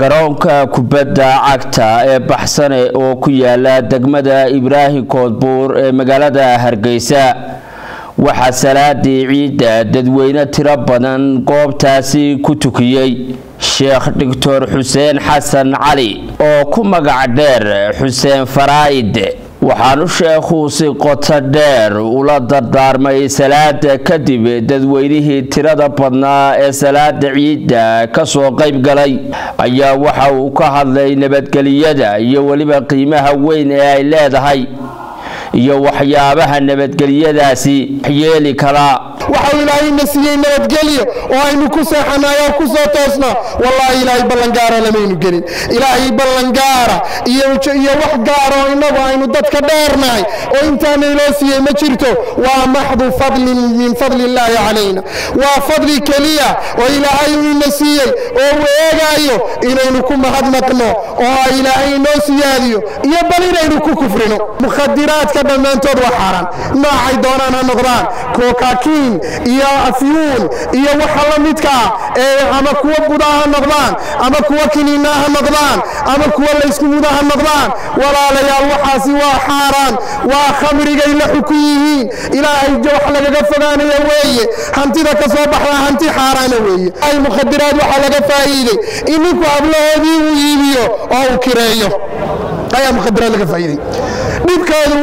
garoonka kubadda cagta ee baxsane oo ku yaala degmada ibraahim koodbuur ee magaalada hargeysa waxaa salaadii ciidda dadweyne tiro badan goobtaasi ku tukiyey sheekh doctor xuseen xasan cali oo ku magac dheer xuseen faraa'id waxaanu sheekhu si qoto dheer ula dardaarmay salaada kadib dadweynihii tirada badnaa ee salaada ciidda kasoo qayb galay ayaa waxa uu ka hadlay nabadgeliyada iyo weliba qiimaha weyn ee ay leedahay iyo waxyaabaha nabadgelyadaasi yeeli kara waxau ilaahayna siiyey nabadgelyo oo aynu ku seexanayo oo ku soo toosnaa wallaahi ilaahay ballangaara lamaynu gelin ilaahay ballangaara iyo wax gaara oo innagu aynu dadka dheernahay oo intaana iloo siiyey ma jirto waa maxdu fadlin min fadli illaahi calayna waa fadli keliya oo ilaahay uu ina siiyey oo uu eegaayo inaynu ku mahadnaqno oo ilaahay inoo siyaadiyo iyo bal inaynu ku kufrino mukhadiraadka dhammaantood waa xaaraan noocay doonaan ha noqdaan kookakiin iyo afyuun iyo waxa la midkaa ee ama kuwa buda ha noqdaan ama kuwa kiniina ha noqdaan ama kuwa laysku muda ha noqdaan walaalayaal waxaasi waa xaaraan waa khamrigay la xukun yihiin ilaahay wax lagaga fogaanaya weeye hantida ka soo baxdaa hanti xaaraana weeye ay mukhadiraad waxaa laga faa'iiday in ninku hablahoodii uu iibiyo oo uu kireeyo ayaa mukhadiraad laga faa'iiday dhibkoodu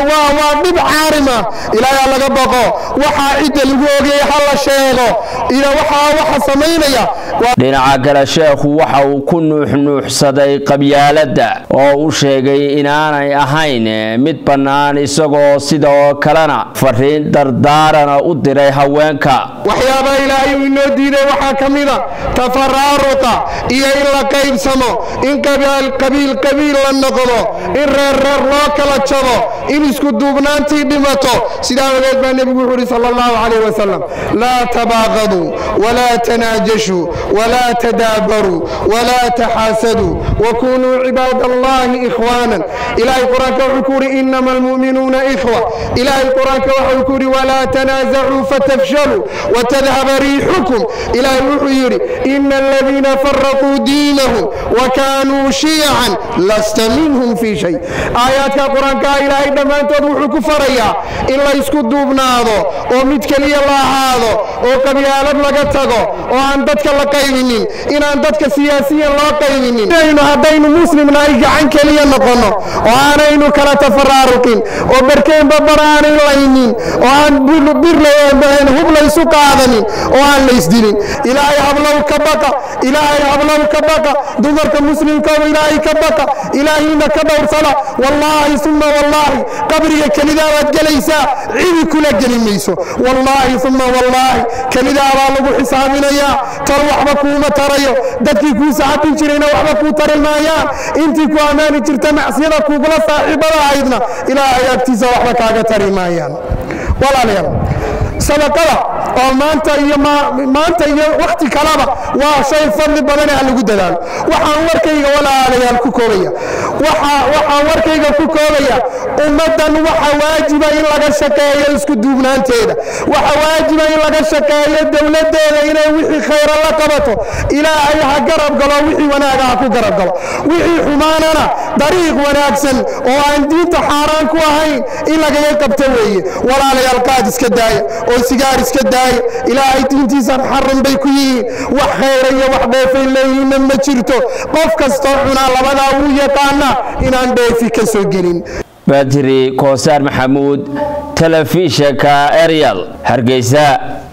waa dhib caarima ilaahaa laga baqo waxaa cidda lagu ogeeye ha la sheego waxaa waxa samaynaya dhinaca kale sheekhu waxa uu ku nuuxnuuxsaday qabyaaladda oo u sheegay inaanay ahayn mid bannaan isagoo sidoo kalena fariin dardaarana u diray haweenka waxyaabaha ilaahay uu inoo diiday waxaa ka mida tafaraaruqa iyo in la qaybsamo in qabiil qabiil la noqdo in reerreer loo kala jabo in isku duubnaantii dhimato sidaa ogeed baa nebigu wuxuu uhi sal allahu calayh wasalam laa tabaaqaduu walaa tanaajashuu walaa tadaabaruu walaa taxaasaduu wakunuu cibaad allahi ikhwaanan ilaahay qur-aanka wuxuu ku yidhi inama almu'minuuna ikhwa ilaahay qur-aanka waxau ku yidhi walaa tanaasacuu fatafshaluu watadhaba riixukum ilaahay wuxuu yidhi ina aladiina faraquu diinahum wakanuu shiyacan lasta minhum fii shay aayaadka qur-aankaa ilaahay dhammaantood wuxuu ku farayaa in la ysku duubnaado oo mid keliya la ahaado oo qabyaalad laga tago oo aan dadka la qaybinin inaan dadka siyaasiyan loo qaybinin inaynu haddaynu muslimnahay gacan keliya noqonno oo aanaynu kala tafaraaruqin oo barkeenba bar aanay laynin oo aan hub laysu qaadanin oo aan laysdilin ilaahay hablow ka baqa ilaahay hablow ka baqa dumarka muslimkooda ilaahay ka baqa ilaahayna ka dhowrsada wallaahi uma wallaahi qabriga kelidaa baad gelaysaa cidi kula geli mayso wallaahi uma wallaahi kelidaa baa lagu xisaabinayaa tar waxba kuuma tarayo dadkii kuu saxabin jirayna waxba kuu tari maayaan intii ku ammaani jirta macsiyada kuugula saaxiibada ahaydna ilaahay agtiisa waxba kaaga tari maayaan walaalayaal sadaqada oo maanta iyo maanta iyo wakhti kaleba waa shay fadli badane ha lagu dadaalo waxaan warkayga walaalayaal ku koobaya waxaan warkayga ku koobaya ummaddan waxa waajiba in laga shaqeeyo isku duubnaanteeda waxa waajiba in laga shaqeeyo dowladdeeda inay wixii khayra la qabato ilaahay ha garab galo wixii wanaaga ha ku garab galo wixii xumaanana dariiq wanaagsan oo aan diinta xaaraan ku ahayn in lagaga qabto weeye walaalayaal qaad iska daaya oo sigaar iska daaya ilaahay diintiisa xaran bay ku yihiin wax khayra iyo wax dheefay leeyihiinna ma jirto qof kastoo cunaa labadaa wuu yaqaanaa inaan dheefi ka soo gelin badri koosaar maxamuud telefishanka eryal hargeysa